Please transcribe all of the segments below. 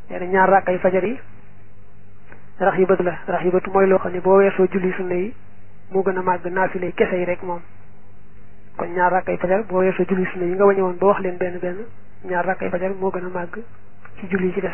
nee na ñaar rakkay fajar yi rax yi bët la rax yi bëtu mooy loo xam ne boo weesoo julli sunna yi moo gën a màgg naafile kese yi rek moom kon ñaar rakkay fajar boo weesoo julli sunna yi nga wañe woon ba wax leen benn benn ñaar rakkay fajar moo gën a màgg ci julli ci des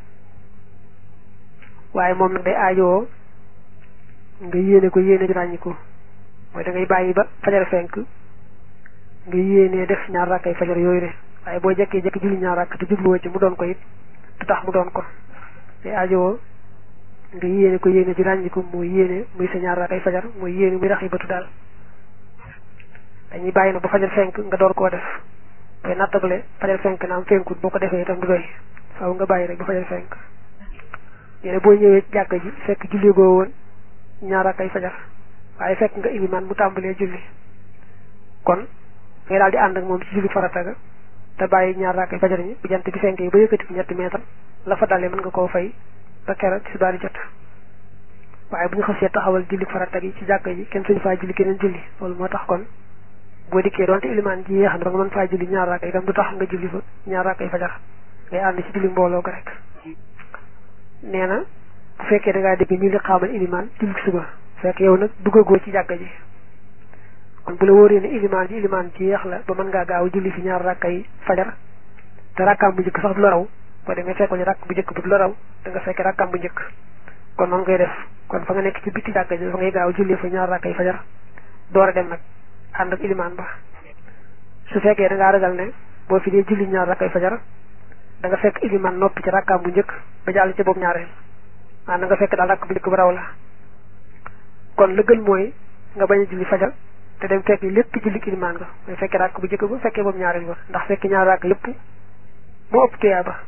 waaye moom nag day aajowoo nga yéene ko yéene ju ràññi ko mooy da ngay bàyyi ba fajar fenk nga yéenee def ñaar rakkay fajar yooyu de waaye boo jekkee jekki julli ñaar rakk te jubluwoo ci mu doon ko it du tax mu doon ko day aajowoo nga yéene ko yéene ju ràññi ko mooy yéene muy sa ñaar rakkay fajar mooy yéene muy rax yi bëtu daal dañuy bàyyi na ba fajar fenk nga door koo def koy nattabale fajar fenk naam fenkut boo ko defee itam du doy faaw nga bàyyi rek ba fajar fenk yéene boo ñëwee jàkk ji fekk julli goo woon ñaar rakkay fajar waaye fekk nga ilimaan mu tàmbalee julli kon ngay daal di ànd ak moom ci julli farata ga te bàyyi ñaar rakkay fajar ñi bu jant bi fenkee ba yëkkati ko ñetti meetar la fa dalee mën nga koo fay ba keroog ci subaar di jot waaye bu ñu xasee taxawal julli farata gi ci jàkk ji kenn suñu faa julli keneen julli loolu moo tax kon boo dikkee doonte ilimaan ji yéex na nga mën faa julli ñaar rakk itam du tax nga julli fa ñaar rakkay fajar ngay ànd ci julli mbooloo ko rek nee na bu fekkee da ngaa dégg ñu li xaamal ilimaan julli suba fekk yow nag duggagoo ci jàkka ji kon bu la wóoree ne ilimaan ji ilimaan ci yeex la ba mën ngaa gaaw julli fi ñaar rakkay fajar te rakkaam bu njëkk sax du la raw boo demee fekk ñu rakk bu njëkk bu du la raw da nga fekk rakkaam bu njëkk kon noonu ngay def kon fa nga nekk ci bitti jàkka ji fa ngay gaaw julli fa ñaar rakkay fajar door a dem nag ànd ak ilimaan ba su fekkee da ngaa ragal ne boo fi dee julli ñaar rakkay fajar da nga fekk ilimaan noppi ci rakkaam bu njëkk ba jàll ci boobu ñaareel maanaam da nga fekk daal rakk bu njëkk ba raw la kon la gën mooy nga bañ a julli fajar te dem fekk lépp julli ilimaan nga mooy fekkee rakk bu njëkk ba fekkee boobu ñaareel ba ndax fekk ñaar rakk yépp moo ëpp tuyaa ba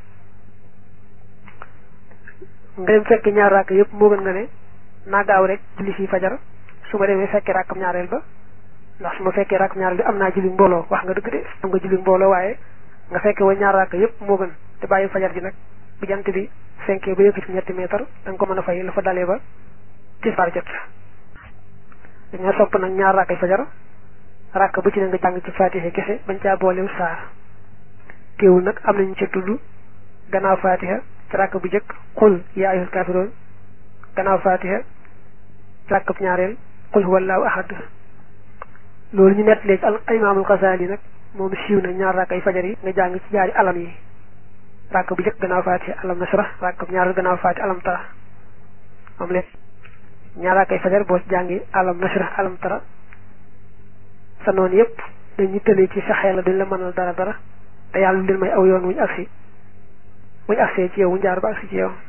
nga dem fekk ñaar rakk yépp moo gën nga ne naa gaaw rek julli fii fajar su ma demee fekkee rakkam ñaareel ba ndax su ma fekkee rakk ñaareel bi am naa julli mbooloo wax nga dëgg de am nga julli mbooloo waaye nga fekkee wa ñaar rakk yépp moo gën te bàyyi fajar ji nag bu jant bi fenkee ba yëkkati ñetti meetar da nga ko mën a fay la fa dalee ba tisbaar jot dañoo sopp nag ñaar rakkay fajar rakk bu ci ne nga jàng ci fatiha kese bañ caa boolew saar teewul nag am nañu ca tudd gannaaw fatiha ci rakk bu njëkk xul yaa ayyuhal kaafiroon gannaaw fatiha ci rakk bu ñaareel xul huwallaahu ahad loolu ñu nettalee ci al imaamul Xasaali nag moom siiw na ñaar rakkay fajar yi nga jàng ci jaari alam yi rakk bu njëkk gannaaw fatiha alam nasra rakk bu ñaareel gannaaw fatiha alam tara moom leen ñaar rakkay fajar boo ci jàngi alam nasra alam tara sa noonu yépp dañu tëlee ci sa xel la duñ la mënal dara dara te yàlla lu leen may aw yoon wuñ agsi wuñ agsee ci yow wuñ jaar ba agsi ci yow